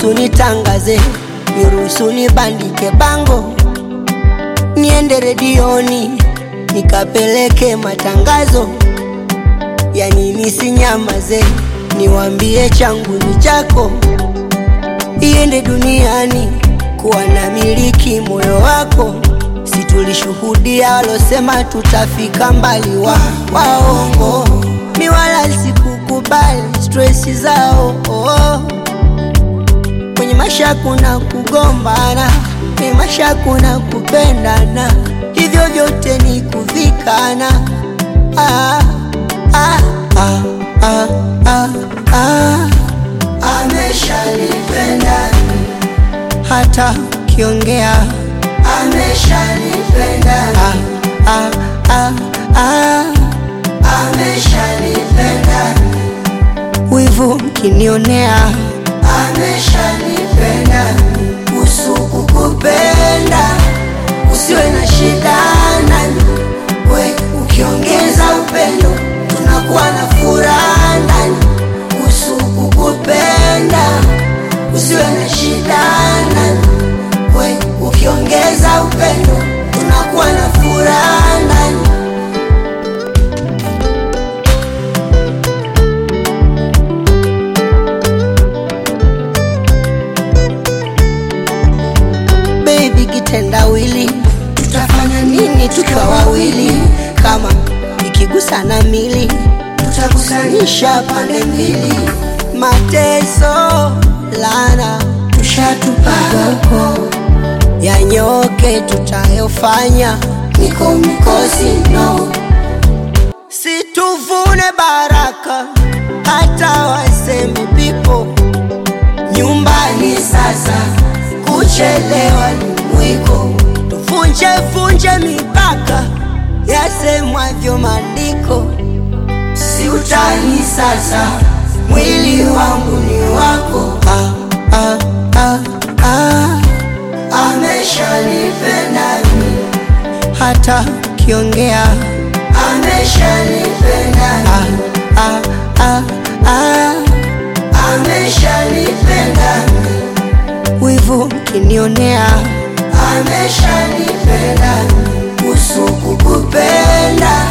niruhusu nitangaze, niruhusu nibandike bango, niende redioni nikapeleke matangazo, yani nisinyamaze, niwambie changu ni chako, iende duniani kuwa na miliki moyo wako. Si tulishuhudia walosema tutafika mbali, wa waongo mi wala sikukubali stresi zao oh. Kwenye maisha kuna kugombana, kwenye maisha kuna kupendana, hivyo vyote ni kuvikana. ah, ah, ah, ah, ah, ah. Ameshanipenda hata kiongea ameshanipenda ah, ah, ah, ah. ameshanipenda wivu mkinionea ameshanipenda usuku kupenda usiwe na shida nani we ukiongeza upendo tunakuwa na furaha ndani usuku kupenda usiwe na shida nani we ukiongeza upendo tunakuwa na furaha ndani baby kitendawili tutafanya nini tukiwa wawili kama ikigusana mili tutakusanisha pande mbili mateso lana tushatupaga huko yanyoke tutayofanya niko mikosi no situvune baraka hata waseme pipo nyumbani sasa kuchelewa ni mwiko tuvunje vunje mipaka yasemwavyo maandiko si utani sasa mwili wangu ni wako ah, ah, ah, ah. ameshanipenda mi hata kiongea ameshanipenda ah, ah, ah, ah. ameshanipenda mi wivu mkinionea ameshanipenda usuku kupenda